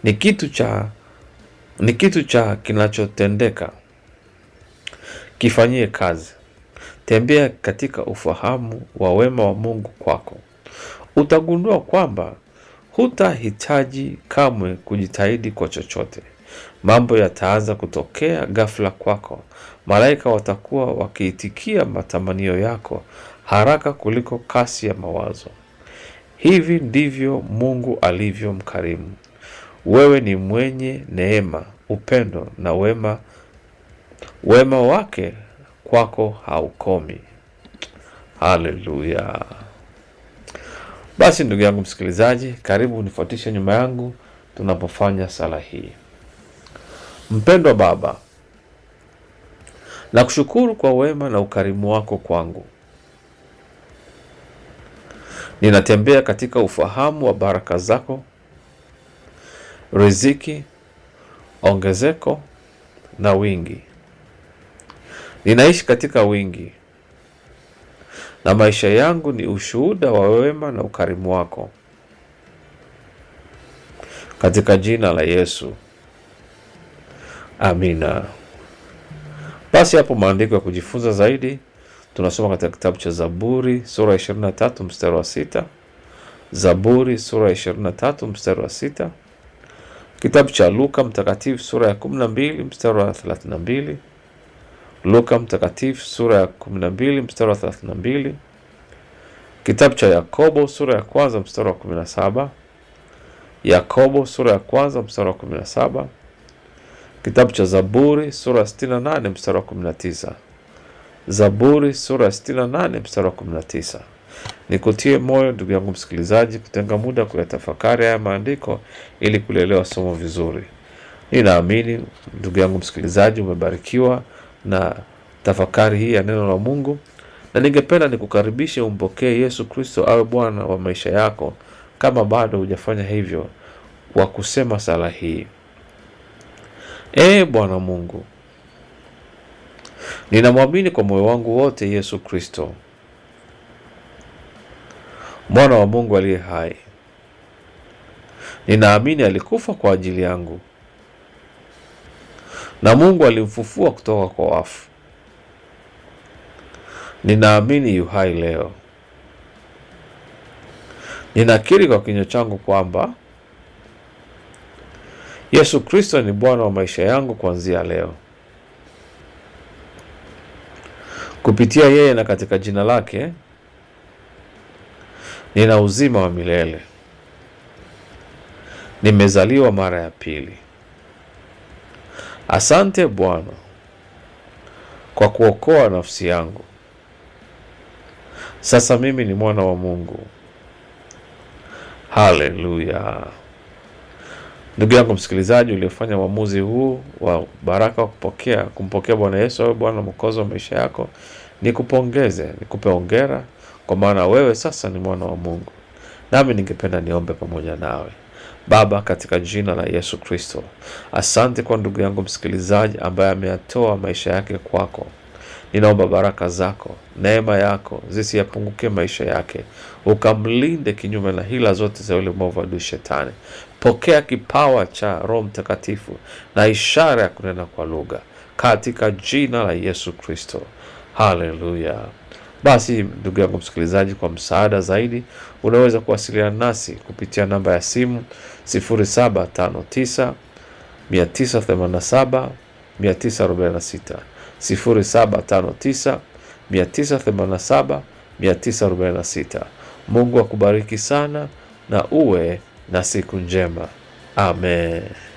ni kitu cha ni kitu cha kinachotendeka. Kifanyie kazi. Tembea katika ufahamu wa wema wa Mungu kwako. Utagundua kwamba hutahitaji kamwe kujitahidi kwa chochote. Mambo yataanza kutokea ghafla kwako. Malaika watakuwa wakiitikia matamanio yako haraka kuliko kasi ya mawazo. Hivi ndivyo Mungu alivyo mkarimu. Wewe ni mwenye neema, upendo na wema. Wema wake kwako haukomi. Haleluya! Basi ndugu yangu msikilizaji, karibu unifuatishe nyuma yangu tunapofanya sala hii. Mpendwa Baba, nakushukuru kwa wema na ukarimu wako kwangu. Ninatembea katika ufahamu wa baraka zako, riziki, ongezeko na wingi. Ninaishi katika wingi na maisha yangu ni ushuhuda wa wema na ukarimu wako, katika jina la Yesu, amina. Basi hapo maandiko ya kujifunza zaidi tunasoma katika kitabu cha Zaburi sura ya 23 mstari wa sita. Zaburi sura ya 23 mstari wa sita. Kitabu cha Luka mtakatifu sura ya 12 mstari wa 32. Luka mtakatifu sura ya 12 mstari wa 32. Kitabu cha Yakobo sura ya kwanza mstari wa 17. Yakobo sura ya kwanza mstari wa 17. Kitabu cha Zaburi sura ya 68 mstari wa 19. Zaburi sura ya 68 mstari wa 19. Nikutie moyo ndugu yangu msikilizaji, kutenga muda kuyatafakari haya maandiko ili kulielewa somo vizuri. Ninaamini ndugu yangu msikilizaji, umebarikiwa na tafakari hii ya neno la Mungu, na ningependa nikukaribishe umpokee Yesu Kristo awe Bwana wa maisha yako, kama bado hujafanya hivyo, kwa kusema sala hii: Ee Bwana Mungu, ninamwamini kwa moyo wangu wote Yesu Kristo mwana wa Mungu aliye hai. Ninaamini alikufa kwa ajili yangu na Mungu alimfufua kutoka kwa wafu. Ninaamini yu hai leo. Ninakiri kwa kinywa changu kwamba Yesu Kristo ni Bwana wa maisha yangu kuanzia leo. Kupitia yeye na katika jina lake nina uzima wa milele. Nimezaliwa mara ya pili. Asante Bwana kwa kuokoa nafsi yangu. Sasa mimi ni mwana wa Mungu. Haleluya! Ndugu yangu msikilizaji, uliofanya uamuzi huu wa baraka wa kupokea kumpokea Bwana Yesu awe Bwana mwokozi wa maisha yako, nikupongeze, nikupe hongera, kwa maana wewe sasa ni mwana wa Mungu. Nami ningependa niombe pamoja nawe. Baba, katika jina la Yesu Kristo, asante kwa ndugu yangu msikilizaji ambaye ameyatoa maisha yake kwako. Ninaomba baraka zako, neema yako zisiyapungukie maisha yake, ukamlinde kinyume na hila zote za yule mwovu adui Shetani. Pokea kipawa cha Roho Mtakatifu na ishara ya kunena kwa lugha katika jina la Yesu Kristo. Haleluya! Basi ndugu yangu msikilizaji, kwa msaada zaidi unaweza kuwasiliana nasi kupitia namba ya simu 0759 987 946 0759 987 946. Mungu akubariki sana na uwe na siku njema. Amen.